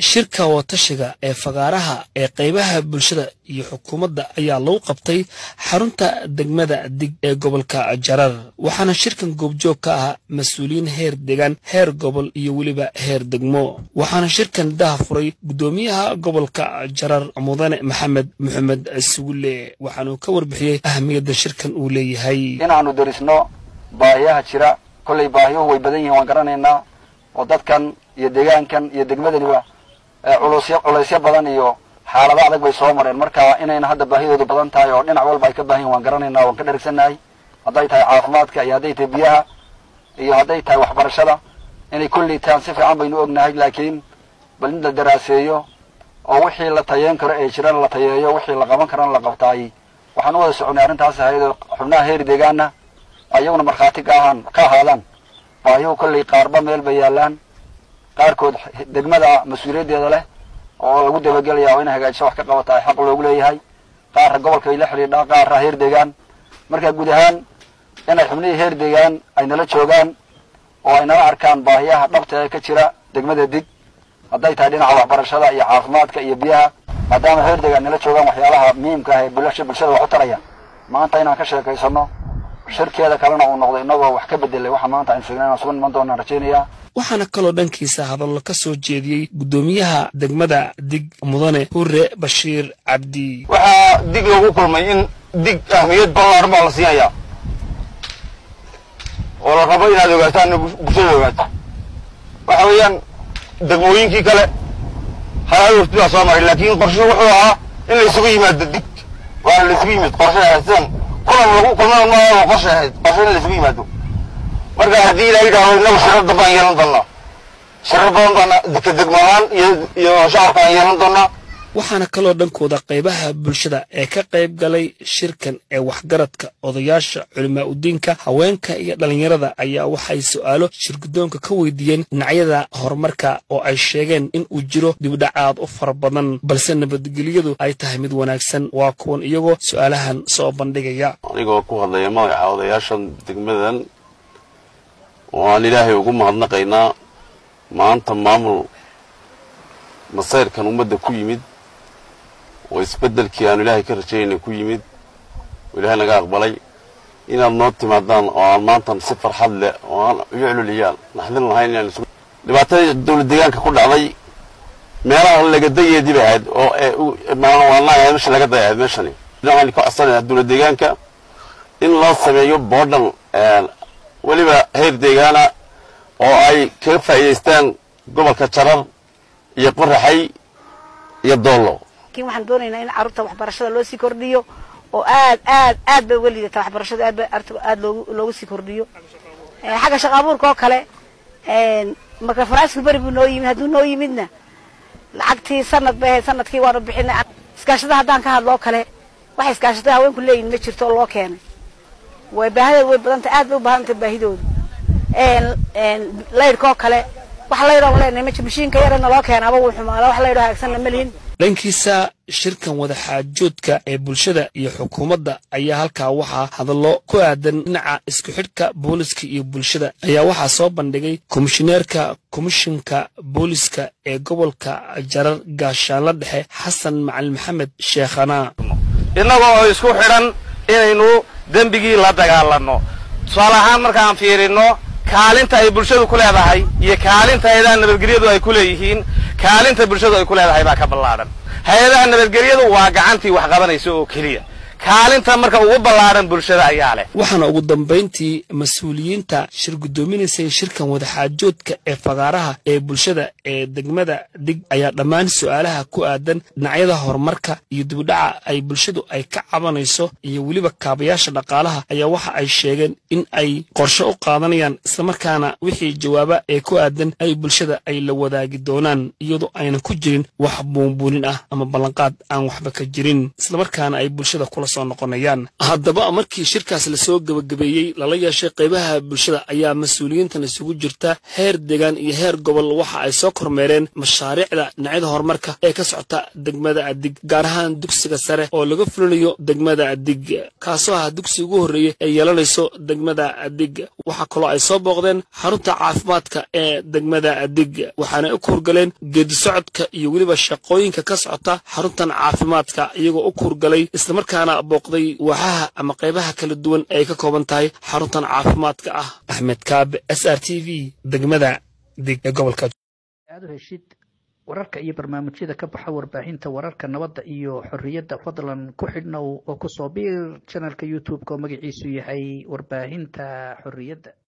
shirka watashiga ee fagaaraha ee qaybaha bulshada iyo xukuumadda ayaa lagu qabtay xarunta degmada dig ee gobolka jarar waxaana shirkan goobjoog ka ah mas-uuliyiin heer degaan heer gobol iyo weliba heer degmo waxaana shirkan daha furay guddoomiyaha gobolka jarar mudane maxamed maxamed sugulle waxaanuu ka warbixiyey ahamiyadda shirkan uu leeyahay inaanu darisno baahiyaha jira kollay baahiyuhu way badan yihiin waan garanaynaa oo dadkan iyo deegaankan iyo degmadaniba culusyo culaysyo badan iyo xaalado adag bay soo mareen marka inayna hadda baahidoodu badan tahay oo dhinac walba ay ka baahan yihin waan garanaynaa waan ka dherigsannahay hadday tahay caafimaadka iyo hadday tahay biyaha iyo hadday tahay waxbarashada inay kulli taan si fiican baynu ognahay laakiin bal in la daraaseeyo oo wixii la tayeyn karo ee jirana la tayeeyo wixii la qaban karana la qabtaay waxaan u wada soconay arrintaas ahayd oo xubnaha heer deegaana ayaguna markhaati ka ahaan ka ahaadaan baahiyuhu kollay qaarba meel bay yaallaan qaarkood degmada mas-uuliyaddeeda leh oo lagu dabagelaya oo inay hagaajiso wax ka qabata ay xaq loogu leeyahay qaarra gobolka ay la xidhiidhaa qaarra heer deegaan marka guud ahaan inay xubnihii heer deegaan ay nala joogaan oo ay nala arkaan baahiyaha dhabta ee ka jira degmada dig hadday tahay dhinaca waxbarashada iyo caafimaadka iyo biyaha maadaama heer deegaan nala joogaan waxyaalaha muhiimka ah ee bulasha bulshada wax u taraya maanta inaan ka sheekaysano shirkeeda kalena uu noqdo inagoo wax ka bedelay waxa maanta aynu sheegnay inaan suga niman doonaan rajaynayaa waxaana kaloo dhankiisa hadallo ka soo jeediyey guddoomiyaha degmada dig mudane hure bashiir cabdi waxaa dig lagu kulmay in dig ahmiyad ballaaran baa la siinayaa oo la rabo inaad ogaataan bulshada ogaato waxa weeyaan degmooyinkii kale halaal wafti baa soo maray laakiin qorshuhu wuxuu ahaa in la isugu yimaado dig waana la isugu yimid qorshe ahayd sidan kulan lagu kulmada maaha qorshe ahayd qorshe in la isugu yimaado marka haddii la yidhahdo inagu shirar dambaan yeelan doonaa shirar badan baana dika degmo ahaan iyo iyo shacabka aan yeelan doonaa waxaana kaloo dhankooda qaybaha bulshada ee ka qayb galay shirkan ee waxgaradka odayaasha culimaa udiinka haweenka iyo dhallinyarada ayaa waxay su'aalo shirguddoonka ka weydiiyeen dhinacyada horumarka oo ay sheegeen in uu jiro dibdhacaad u fara badan balse nabadgelyadu ay tahay mid wanaagsan waa kuwan iyagoo su'aalahan soo bandhigaya anigoo ku hadlaya magaca odayaashan degmadan waan ilaahay ugu mahadnaqaynaa maanta maamul masayrkan ummadda ku yimid oo isbeddelkii aanu ilaahay ka rajaynay ku yimid oo ilaahay naga aqbalay inaad noo timaadaan oo aan maantan si farxad leh oo aan ucluliyaa naxdin lahayn inaan isu dhibaatada dawlad deegaanka ku dhacday meelaha lagadayeedii bay ahayd oo maalwaanaha meesha laga day ahayd meeshani waxaan ka codsanayaa dawlad deegaanka in loo sameeyo boodhan weliba heer deegaana oo ay kaga faa'iidaystaan gobolka jarar iyo qoraxay iyo doollo lakin waxaan doonaynaa in carruurta waxbarashada loo sii kordhiyo oo aad aad aad bay uga liidata waxbarashada aad ba aad loogu loogu sii kordhiyo xagga shaqa abuurka oo kale marka faraasku beri buu noo yimid hadduu noo yimidna lacagtii sanad bay ahayd sanadkii waanu bixinay iskaashada haddaan ka hadlo oo kale waxay iskaashatada haweenku leeyihin ma jirto oo loo keenay way baahideedu way badantay aad bay u baahantay baahidoodu laydhka oo kale wax laydhoo leenahay ma mashiinka yarana loo keenaaba wuu xumaada wax laydhoo hagaagsanna ma lihin dhankiisa shirkan wadaxaajoodka ee bulshada iyo xukuumadda ayaa halkaa waxaa hadallo ku aadan dhinaca isku xidhka booliska iyo bulshada ayaa waxaa soo bandhigay komishineerka komishinka booliska ee gobolka jarar gaashaanla dhexe xasan macalin maxamed sheekhanaa innagoo oo isku xidhan inaynu dembigii la dagaalanno tusaale ahaan markaan fiirinno kaalinta ay bulshadu ku leedahay iyo kaalinta hay-adaha nabadgelyadu ay ku leeyihiin kaalinta bulshadu ay ku leedahay baa ka ballaadhan hay-adaha nabadgelyadu waa gacantii wax qabanaysa oo keliya kaalinta marka ugu ballaadhan bulshada ayaa leh waxaana ugu dambayntii mas-uuliyiinta shir guddoominaysay shirkan wadaxaajoodka ee fagaaraha ee bulshada ee degmada dig ayaa dhammaan su'aalaha ku aadan dhinacyada horumarka iyo dibdhaca ay bulshadu ay ka cabanayso iyo weliba kaabayaasha dhaqaalaha ayaa waxa ay sheegeen in ay qorshe u qaadanayaan islamarkaana wixii jawaaba ee ku aadan ay bulshada ay la wadaagi doonaan iyadoo aynan ku jirin wax buunbuunin ah ama ballanqaad aan waxba ka jirin islamarkaana ay bulshada kula soo noqonayaan haddaba markii shirkaas lasoo gebagabeeyey lala yeeshay qaybaha bulshada ayaa mas-uuliyiintan isugu jirta heer deegaan iyo heer gobol waxa ay soo kormeereen mashaariicda dhinacyada horumarka ee ka socota degmada adig gaar ahaan dugsiga sare oo laga fulinayo degmada adig kaasoo ah dugsi ugu horreeyey ee yeelanayso degmada adig waxaa kaloo ay soo booqdeen xarunta caafimaadka ee degmada adig waxaana u kuurgaleen geedi socodka iyo weliba shaqooyinka ka socota xaruntan caafimaadka iyagoo u kuurgalay islamarkaana booqday waaxaha ama qaybaha kala duwan ee ay ka kooban tahay xaruntan caafimaadka ah axmed kaabe s r t v degmada dig ee gobolka aad u heshid wararka iyo barnaamijyada ka baxa warbaahinta wararka nabadda iyo xorriyadda fadlan ku xidhnow oo kusoo biir janalka youtube-ka oo magaciisu yahay warbaahinta xorriyadda